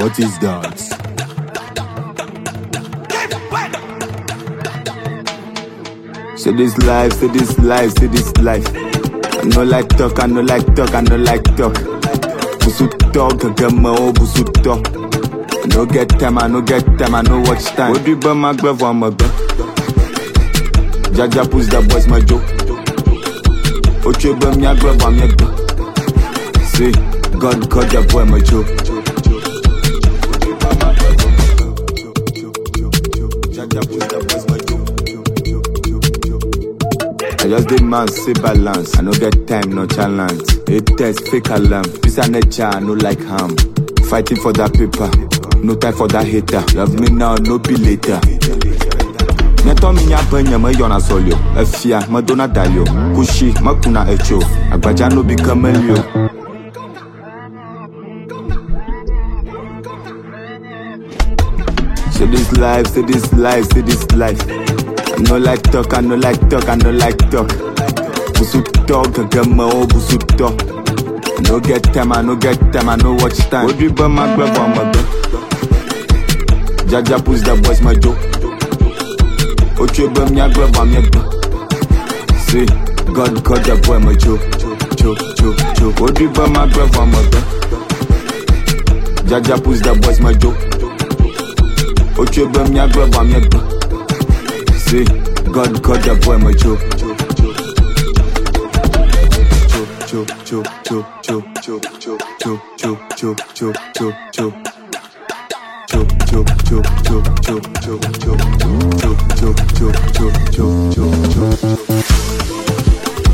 What is that? Say this life, say this life, say this life. I no like talk, I no like talk, I no like talk. Busu talk, gama o busu talk. I no get time, I no get time, I no watch time. What do you burn my glove on my gun? Jaja push the boys my joke. Ocho burn me a glove on my gun. See, God cut the boy my joke. Jaja push the boys my joke. I just did man say balance. I no get time, no challenge. It test fake alarm. This a nature, I no like harm. Fighting for that paper, no time for that hater. Love me now, no be later. Nyɛtɔ mi nya be nye me yɔna sɔlio Efia, me dona dalio Kushi, me kuna etso Agbadza no bi ke melio Say this life, say this life, say this life I no like talk, I no like talk, I no like talk Busu talk, gege me o busu talk I no get time, I no get time, I no watch time Odri be ma gbe vɔ me gbe Jaja push the boys my joke Ocho be miagbe va miegbe See, God cut the boy my joke Choke, choke, choke Odri be magbe va megbe Jaja push the boys my joke Ocho be miagbe va miegbe See, God cut the boy my joke Choke, choke, choke, choke, choke, choke, choke, choke, choke, choke, choke, choke choke, choke, choke, choke, choke, choke, choke, choke, choke, choke, choke, choke, choke, choke.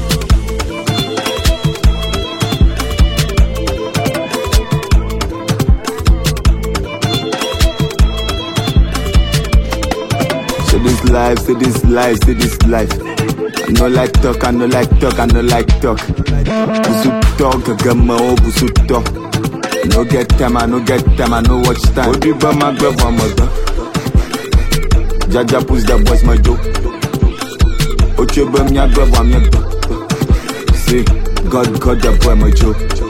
Say this life, say this life, say this life. I no like talk, I no like talk, I no like talk. Busu talk, gama o busu talk. I no get time, I no get time, I no watch time. Odi ba ma gbe va me gbe. Jaja push the boys my joke. Ocho be mia gbe va mia gbe. See, God cut the boy my joke.